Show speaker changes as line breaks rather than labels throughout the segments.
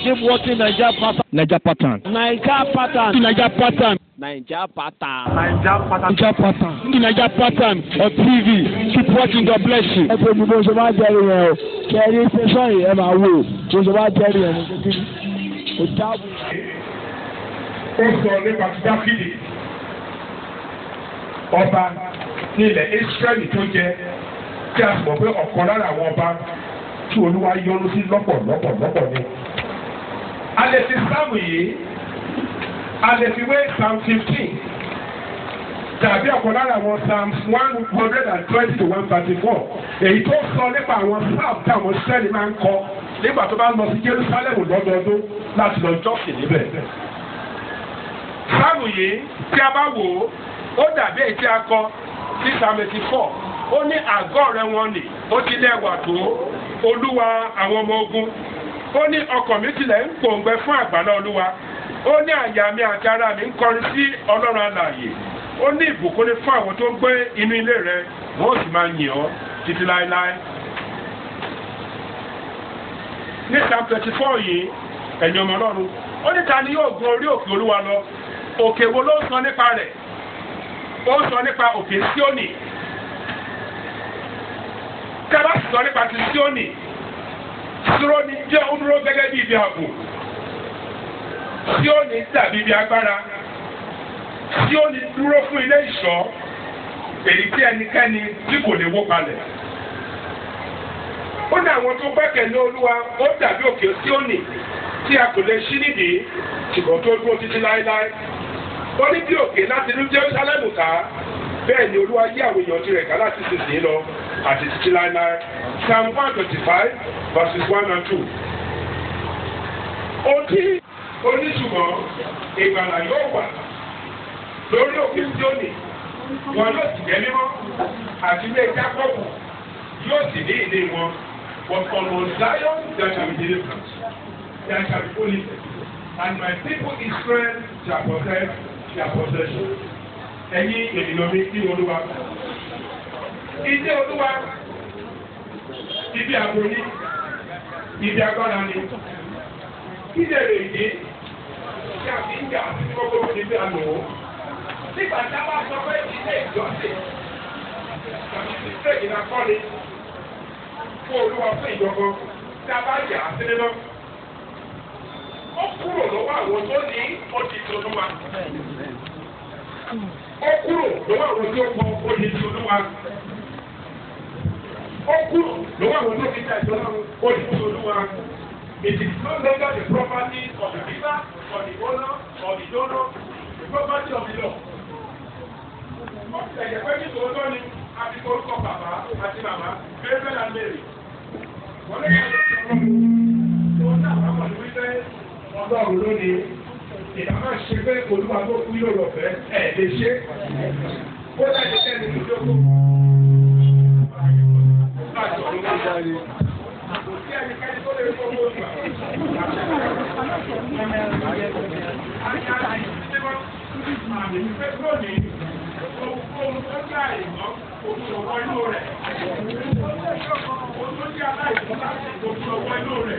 Keep watching Naija pattern.
Naija pattern.
Naija pattern.
Naija pattern.
Naija pattern.
Naija pattern. Naija pattern on TV. Keep watching. God bless you.
ẹ pé bí bó ṣe máa jẹ́rìí yẹn o kẹ́ ẹ rí tẹ̀sán yìí ẹ máa wò bó ṣe máa jẹ́rìí yẹn ní kékeré kò dáàbò.
ó sọ nípa ti dáfídì ọba ní ilẹ̀ israẹli tó jẹ tí a mọ̀ pé ọ̀kan lára àwọn ọba tí olúwa yọ́nú sí lọ́pọ̀lọpọ̀ lọ́pọ̀ ni. a lè fi sáàmù yìí a lè fi wé psalm fifteen tàbí ọ̀kan lára àwọn psalms one hundred and twenty to one thirty four èyí tó sọ nípa àwọn psalm táwọn sẹ́ni máa ń kọ nígbà tó bá ń lọ sí jerusalem lọ́dọọdún láti lọ jọ́sìn níbẹ̀ sáàmù yìí tí a bá wò ó ó dàbí èyí tí a kọ sí psalm eighty four ó ní àgọ́ rẹ wọn nì ó ti lẹ́wà tó olúwa àwọn ọmọ ogun ó ní ọkàn mi tilẹ̀ ń pòǹgbẹ fún àgbàlá olúwa ó ní àyà mi àti ara mi ń kọrin sí ọlọ́run alààyè ó ní ìbùkún ní fún àwọn tó ń gbé inú ilé rẹ wọn ó sì máa yìn ọ́ títí láéláé. ní psalm twenty four yìí ẹ̀yin ọmọ ọlọ́run ó ní ta ni yóò gun orí òkè olúwa lọ òkè wo ló ń sọ nípa rẹ̀ ó ń sọ nípa òkè síónì kábà sì sọ nípa ti síónì síónì jẹ́ ó dúró gẹ́gẹ́ bí ibi ààbò síónì dàbí ibi agbára síónì dúró fún ilé ìṣọ́ èyí tí ẹnikẹ́ni tí kò lè wó palẹ̀ ó ní àwọn tó gbẹ́kẹ̀lé olúwa ó dàbí òkè síónì tí a kò lè ṣí nídìí ṣùgbọ́n tó dúró títí láéláé ó ní bí òkè láti ní Jerúsálẹ́mù ká bẹ́ẹ̀ ni olúwa yí àwọn èèyàn tirẹ̀ ká láti sísìn lọ àti títí láéláé psalm one twenty five verses one and two. Òtí oníṣùmọ̀ ìgbàlà yóò wà lórí òkè Síónì wọn yóò sì jẹ́ mímọ́ àti ilé Jákọ́bù yóò sì ní ìní wọn but on Mount Zion there shall be deliverance there shall be holiness and my people Israel shall possess their possession. Ẹ̀yin ènìyàn mi kí olúwa. Ilé olúwa ibi àbò ní ibi agbára ni. Ilé rè dé tí a fi ń jà sí gbogbo ní bí a lò ó. Nígbà tí a bá sọ pé ilé ìjọsìn tàbí ilé ìdíkọ́ni fún olúwa fún ìjọba tí a bá yà á sí nínú ó kúrò lọ́wọ́ àwọn tó ní ọdí tolúwa. ó kúrò lọ́wọ́ àwọn tó kọ ọdí tolúwa. ó kúrò lọ́wọ́ àwọn tó fi jà ìjọba ọdí tolúwa. It is no longer the property of the giver or the owner or the donor, the property of the law. ó ti ẹ̀jẹ̀ pé ní tòótọ́ ni a fi orúkọ bàbá àti màmá Gabriel and Mary. wọ́n lè yẹ kí wọ́n náà wà wọ́n ní wípé ọlọ́run ló ní ìdáná ṣe pé olúwa tó kú yóò lọ fẹ́ ẹ̀ lè ṣe kó láti tẹ́lẹ̀ ní ìjókòó. láti ọ̀run bá wà ní. kò sí ẹnikẹ́ni tó lè fọwọ́ ìgbà. àmì ìfẹ́ lónìí ohun tó jẹ́ àìmọ́ ojú ọwọ́ inú rẹ̀. ohun tó jẹ́ aláìsàn láti ojú ọwọ́ inú rẹ̀.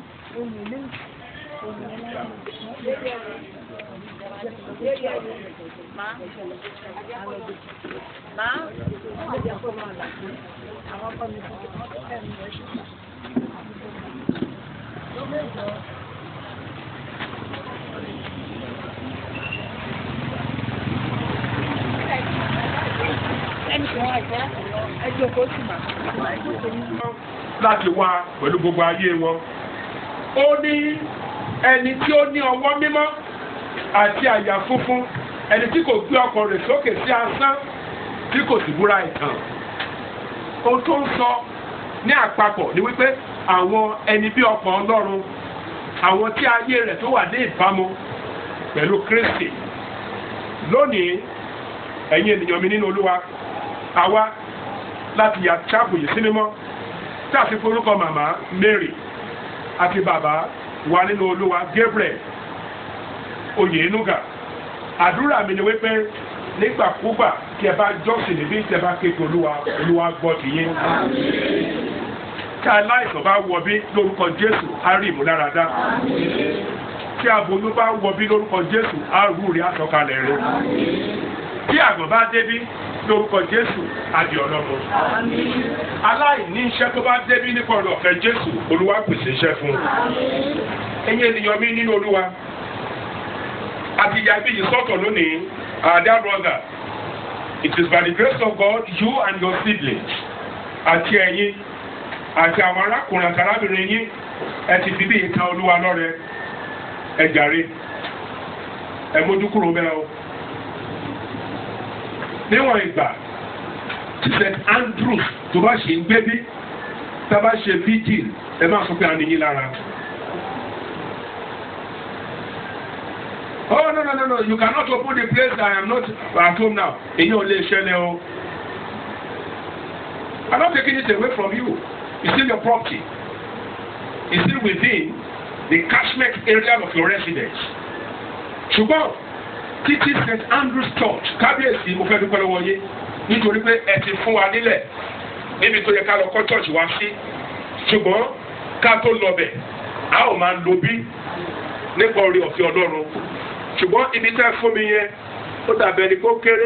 láti wá pẹ̀lú gbogbo ayé wọn. ó ní ẹni tí ó ní ọwọ́ mímọ́ àti àyà funfun ẹni tí kò gbé ọkàn rẹ̀ sókè sí asán tí kò sì búra ìtàn. ohun tó ń sọ ní àpapọ̀ ni wípé àwọn ẹni bí ọkàn ọlọ́run àwọn tí ayé rẹ̀ tó wà ní ìbámu pẹ̀lú Kristi lónìí ẹ̀yin ènìyàn mi nínú Olúwa àwa láti yà chápù yìí sí mímọ́ tí a fi forúkọ màmá Mary àti bàbá wa nínú Olúwa Gabriel Oyènúgà àdúrà mi ni wípé nígbàkúgbà tí ẹ bá jọ́sìn níbí tí ẹ bá kéde Olúwa Olúwa gbọ́ ti yín tí aláìsàn bá wọ bí lórúkọ jésù á rí ìmúláradá tí aboyún bá wọ bí lórúkọ jésù á rú rí àsọkalẹ̀ rẹ tí àgbọ̀n bá débí lórúkọ jésù á di ọlọ́mọ aláìní iṣẹ́ tó bá débí nípa ọ̀rọ̀ ọ̀fẹ́ jésù olúwa pèsè iṣẹ́ fún un ẹ̀yin ènìyàn mi nínú olúwa àti ìyá ibi yìí sọ́tọ̀ lónìí our dear brother it is by the grace of God you and your siblings àti ẹ̀yin àti àwọn arákùnrin àti arábìnrin yín ẹ ti fi bí ìtàn olúwa lọ́rẹ ẹ jàre ẹ mójú kúrò bẹ́ẹ̀ o níwọ̀n ìgbà tí st andrews tó bá ṣe ń gbé bí tá a bá ṣe vigil ẹ máa sọ pé a nìyí lára. Oh no no no no you cannot open the place I am not at home now. Èyí ò lè ṣẹlẹ̀ o. I'm not taking it away from you. It's still your property. It's still within the catchment area of your residence. Ṣùgbọ́n títí St Andrew's Church kábíyèsí mo fẹ́ dúpẹ́ lọ́wọ́ yé nítorí pé ẹ ti fún wa nílẹ̀ níbi tó yẹ ká lọ kọ́ church wá sí. Ṣùgbọ́n ká tó lọ bẹ̀ a ò máa lo bí nípa orí ọ̀fẹ́ Ọlọ́run ṣùgbọ́n ibi tẹ́ fún mi yẹn ó dàbẹ̀ ni kó kéré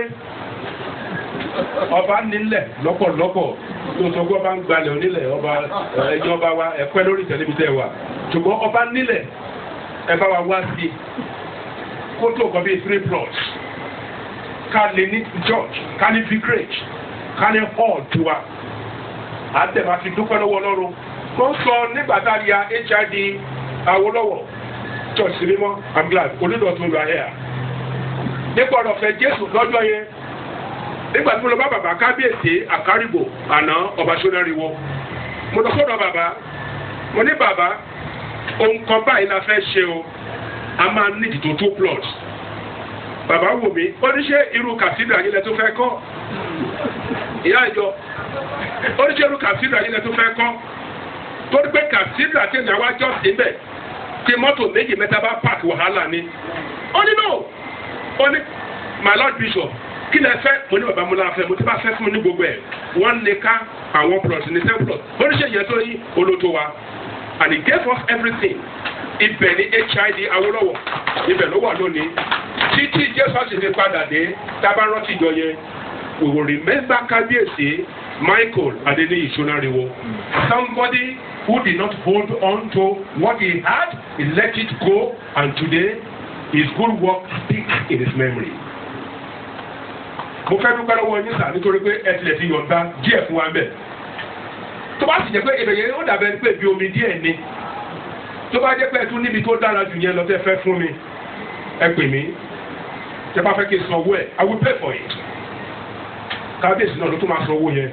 ọba nílẹ̀ lọ́pọ̀lọpọ̀ tó sọ pé ọba ń gbalẹ̀ onílẹ̀ ọba ẹ̀yìn ọba wa ẹ̀pẹ́ lórí tẹlifíṣẹ́ wa ṣùgbọ́n ọba nílẹ̀ ẹ bá wa wá sí i kó tó kọ́ bíi three plots ká lè ní church ká ní vicarage ká ní hall tiwa àtẹ̀mà fi dúpẹ́ lọ́wọ́ Ọlọ́run wọ́n sọ nígbà tá a ya HID Awólọ́wọ̀ church sí mímọ́ i'm glad onídọ̀tún lọ ayé à nípa ọ̀rọ̀ fẹ́ jésù lọ́jọ́ yẹn nígbà tí mo lọ bá bàbá kábíyèsí àkárìbò àná ọba sódàríwọ mo lọ sọ́dọ̀ bàbá mo ní bàbá ohun kan báyìí la fẹ́ ṣe o a máa ní ìdìtò two plots bàbá wò mí ó ní ṣe irú cathedral yìí lẹ tó fẹ́ kọ́ ìyá ìjọ ó ní ṣe irú cathedral yìí lẹ tó fẹ́ kọ́ torí pé cathedral tí ìyàwó ajọ́ sí bẹ́ẹ̀ tí mọ́tò méjì mẹ́ta bá park wàhálà ni. ó ní no ó ní my lord bishop kí lẹ fẹ́ mo ní bàbá mo náà fẹ́ mo ti bá fẹ́ fún mi ní gbogbo ẹ̀ wọ́n lè ká àwọn plot ní ten plot ó ní ṣe ìyẹn tó yí olóto wa and he gave us everything ibẹ̀ ni hid Awólọ́wọ̀ ibẹ̀ ló wà lónìí títí jésù sì fi padà dé tábà rántí ìjọ yẹn we will remember kábíyèsí michael adeniyi sonariwo somebody who did not hold on to what he had, he let it go, and today his good work speaks in his memory. Mo fẹ́ dúpẹ́ lọ́wọ́ yín sà nítorí pé ẹ tilẹ̀ ti yọ̀ǹda díẹ̀ fún wa ń bẹ̀. Tó bá sì jẹ́ pé èdè yẹn ó dàbẹ̀ pé bí omi díẹ̀ ni. Tó bá jẹ́ pé ẹ tún níbi tó dára jù yẹn lọ tẹ́ fẹ́ fún mi, ẹ pè mí. Tẹ́ bá fẹ́ kí n san owó ẹ̀, I will pay for it. Kábíyèsí náà ló tún máa san owó yẹn.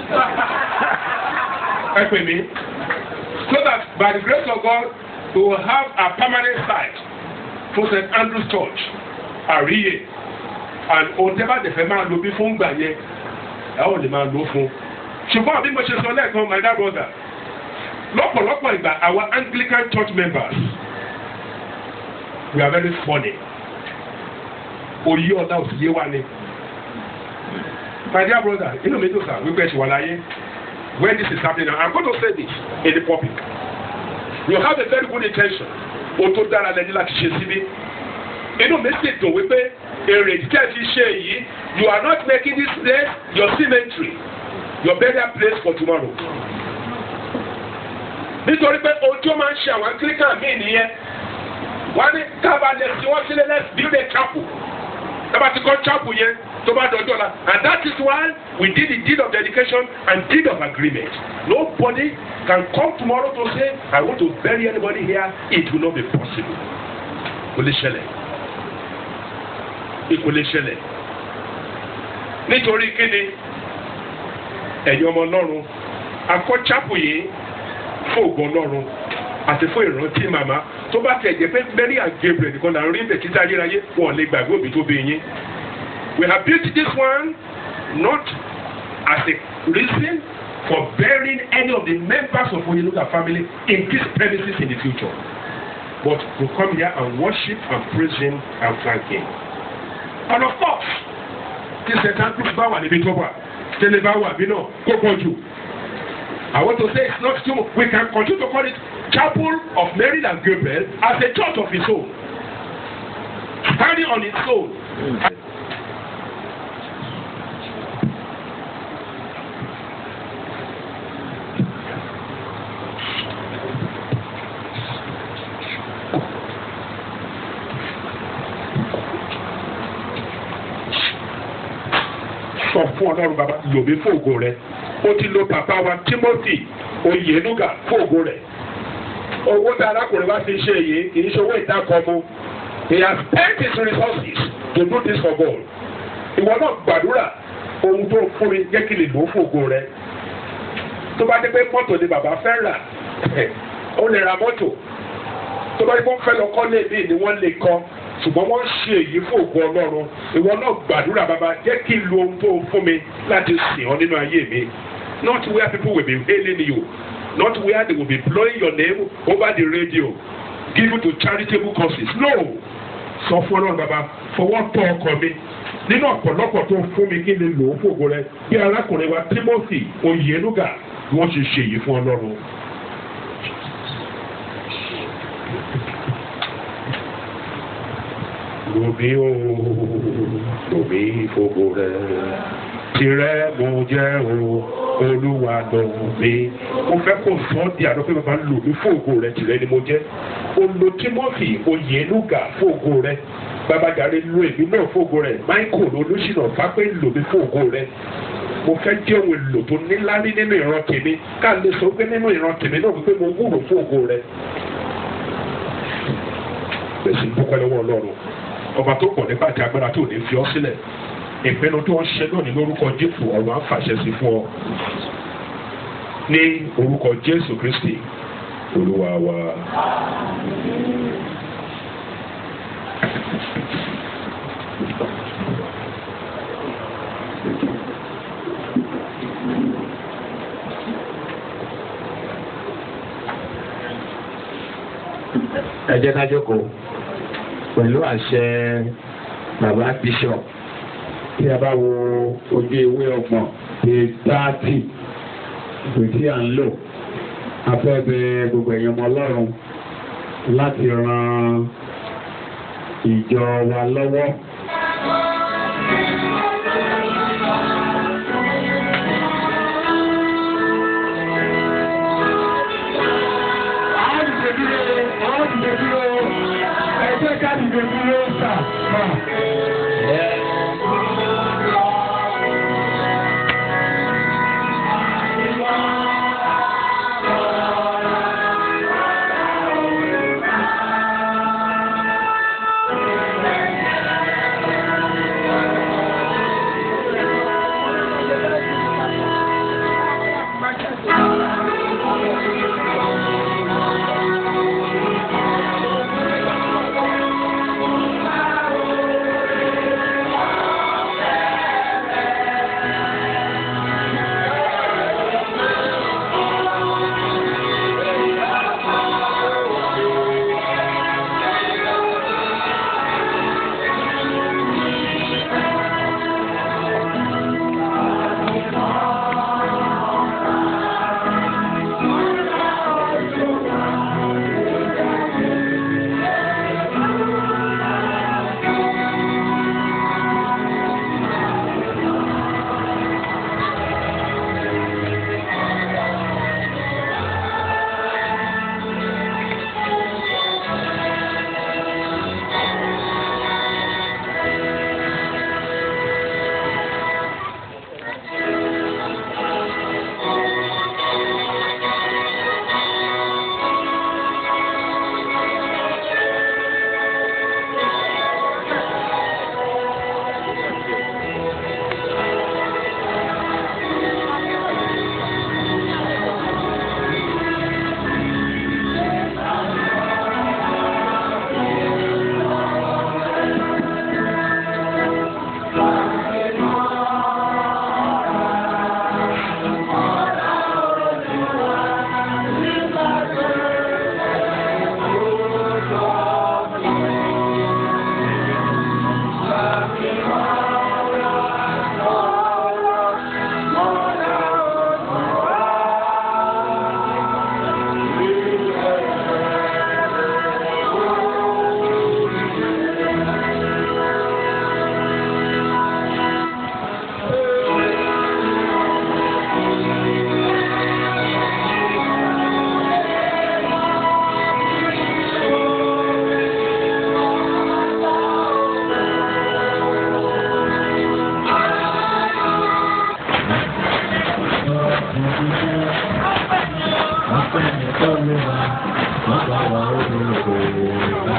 Ẹ pè mí so that by the grace of God we will have a permanent site for St. Andrew's Church àríyè and òǹtẹ́bà tẹ̀fẹ́ máa lo bí fún gbà yẹn ẹ ò lè máa lo fún ṣùgbọ́n bí mo ṣe sọ lẹ́ẹ̀kan my dear brother lọ́pọ̀lọpọ̀ ìgbà our Anglican church members we are very funny òye ọ̀la òsì yé wa ni my dear brother inú mi dùn sá wípé ẹ ṣì wà láyé when this is happening now i'm going to say this in the public you have a very good intention o tó dára lẹni láti ṣe síbí inú mi sì dùn wípé èrè tẹ́ fi ṣe yìí you are not making this place your cemetery your burial place for tomorrow nítorí pé ohun tí ó máa ń ṣe àwọn anglican míì nìyẹn wọ́n ní kábàlẹ̀ tí wọ́n sílẹ̀ let's build a chapel tábà ti kọ́ chapel yẹn tó bá dọjọ́ la and that is why we did the deed of dedication and deed of agreement nobody can come tomorrow to say I want to bury anybody here it will not be possible kò lè ṣẹlẹ̀ kò lè ṣẹlẹ̀ nítorí kíni ẹ̀yin ọmọ ọlọ́run akọ́ chapel yìí fún ògùn ọlọ́run àti fún ìrántí màmá tó bá tẹ̀ jẹ́ pé Mary and Gabriel nìkan là ń rí bẹ̀ títí ayérayé wọn lè gbàgbé òbí tó bí yín. We have built this one not as a reason for burying any of the members of Oyenuga family in these premises in the future, but to come here and worship and praise him and thank him. And of course, tí St. Andrews bá wà níbi tó wà, tẹ́lẹ̀ bá wà bí náà kó pọ̀ jù. I want to say it's not too We can continue to call it Chapel of Mary and Gabriel as a church of its own. Standing on its own. sọ fún ọlọ́run bàbá lòmí fògo rẹ ó ti lo bàbá wa Timothy Oyenuga fògo rẹ owó tí arákùnrin wa fi ṣe yìí kì í ṣe owó ìdákọ̀ọ́mú he has spent his resources to do this for God ìwọ náà gbàdúrà ohun tó fún mi jẹ́ kí lè lò ó fògo rẹ tó bá dé pé mọ́tò ni bàbá fẹ́ rà ó lè ra mọ́tò tó bá dé pé wọ́n fẹ́ lọ kọ́ léèdè ni wọ́n lè kọ́ ṣùgbọ́n wọ́n ṣe èyí fún ògo ọlọ́run ìwọ náà gbàdúrà bàbá jẹ́ kí n lo ohun tó fún mi láti sìn ọ́ nínú ayé mi not where people will be hailing you not where they will be blowing your name over the radio given to charitable causes no sọ fún ọlọ́run bàbá fọwọ́ tọ́ ọkọ mi nínú ọ̀pọ̀lọpọ̀ tó fún mi kí n lè lò ó fún ògo rẹ bí arákùnrin wa Timothy Oyenuga bí wọ́n ṣe ṣe èyí fún ọlọ́run. Lòmí o, lòmí fògo rẹ̀, tirẹ̀ mo jẹ́ o, olúwa lòmí. Mo fẹ́ kó sọ ọ́ di àdó pé bàbá lòmí fògo rẹ̀ tirẹ̀ ni mo jẹ́. Olo Timothy Oyenuga fògo rẹ̀. Babajare lo èmi náà fògo rẹ̀. Michael Olúṣìnà Fápẹ́ lòmí fògo rẹ̀. Mo fẹ́ jẹ́ ohun èlò tó níláárí nínú ìran tèmi. Ká lè sọ pé nínú ìran tèmi náà wípé mo wúrò fògo rẹ̀. Bẹ̀sìn dúpẹ́ lọ́wọ́ Ọlọ́run ọba tó pọ̀ nípa àti agbára tó ní fi ọ́ sílẹ̀ ìpinnu tó ń ṣe lónìí lórúkọ jésù ọ̀run á fàṣẹ sí fún ọ ní orúkọ jésù kristi olúwa wa.
ẹ jẹ́ ká jókòó pẹ̀lú àṣẹ bàbá bishop tí a bá wo ojú ewé ọgbọ̀n ní táàtì ìpè tí à ń lò a fẹ́ bẹ gbogbo ẹ̀yàn ọmọ ọlọ́run láti ran ìjọ wa lọ́wọ́.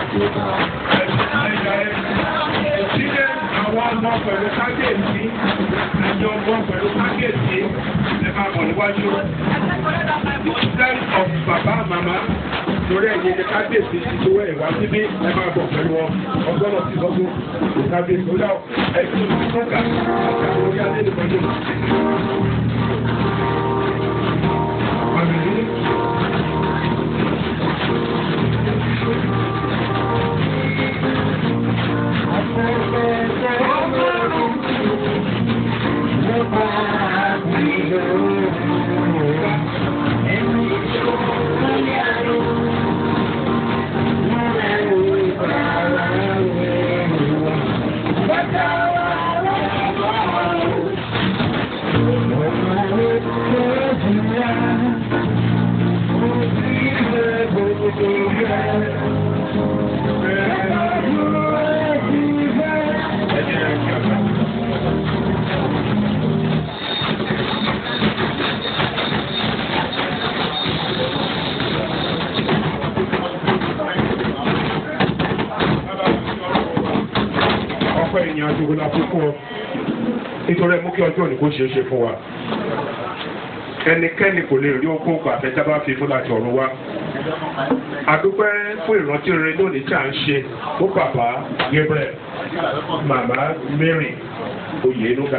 Sílẹ̀ àwọn ọmọ pẹ̀lú kábíyèsí, ẹ̀yìn ọmọ pẹ̀lú kábíyèsí, ẹ máa bọ̀ níwájú. Instead of bàbá màmá, torí ẹ̀yin ni kábíyèsí ti tó ẹ̀ wá síbí, ẹ máa bọ̀ pẹ̀lú wọn. Ọgbọ́n náà ti sọ́kún, kábíyèsí ó dá ẹ̀sùn tó ga àti àwọn orí adé nìkan tó. ọpẹ́ ènìyàn àdúgbò la fún ọ nítorí ẹ mú kí ọjọ́ òní kó ṣeé ṣe fún wa ẹnikẹ́ni kò lè rí okó kọ àfẹ́jábá fi fún láti ọ̀run wá àdúpẹ́ fún ìrántí rere lónìí tí à ń ṣe fún bàbá Gabriel màmá Mary Oyenuga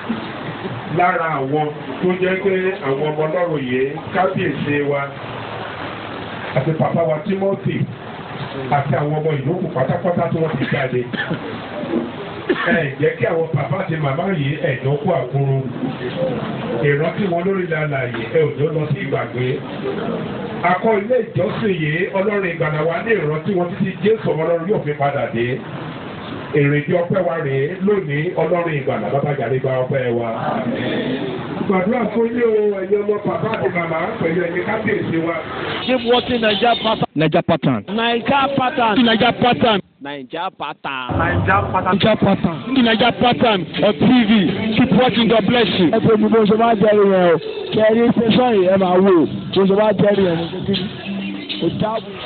lára àwọn tó jẹ́ pé àwọn ọmọ ọlọ́run yìí kábíyèsí wa àti bàbá wa Timothy àti àwọn ọmọ ìlókù pátápátá tí wọ́n ti jáde ẹ jẹ́ kí àwọn bàbá àti màmá yìí ẹ̀dọ́ kú àkúrú ìrántí wọn lórí ìlànà yìí ẹ ò jọ lọ sí ìgbàgbé akọ ilé ìjọsìn yìí ọlọ́run ìgbàlà wa ní ìrántí wọn títí jésù ọmọ ọlọ́run yóò fi padà dé èrèdí ọpẹ́ wa rèé lónìí ọlọ́run ìgbàlà bàbá jàre gba ọpẹ́ wa. gbàdúrà fún ilé o ẹ̀yin ọmọ bàbá àti màmá pẹ̀lú ẹ̀yin kábíyèsí wa.
Keep watching Naija pattern.
Naija pattern.
Naija pattern.
Naija pattern.
Naija pattern.
Naija pattern. Naija pattern on TV. Keep watching. God bless you.
ẹ pé bí mo ṣe máa jẹ́rìí yẹn o kẹ́rí tẹ̀sán yìí ẹ máa wò bó ṣe máa jẹ́rìí yẹn ní kékeré kò dáàbò.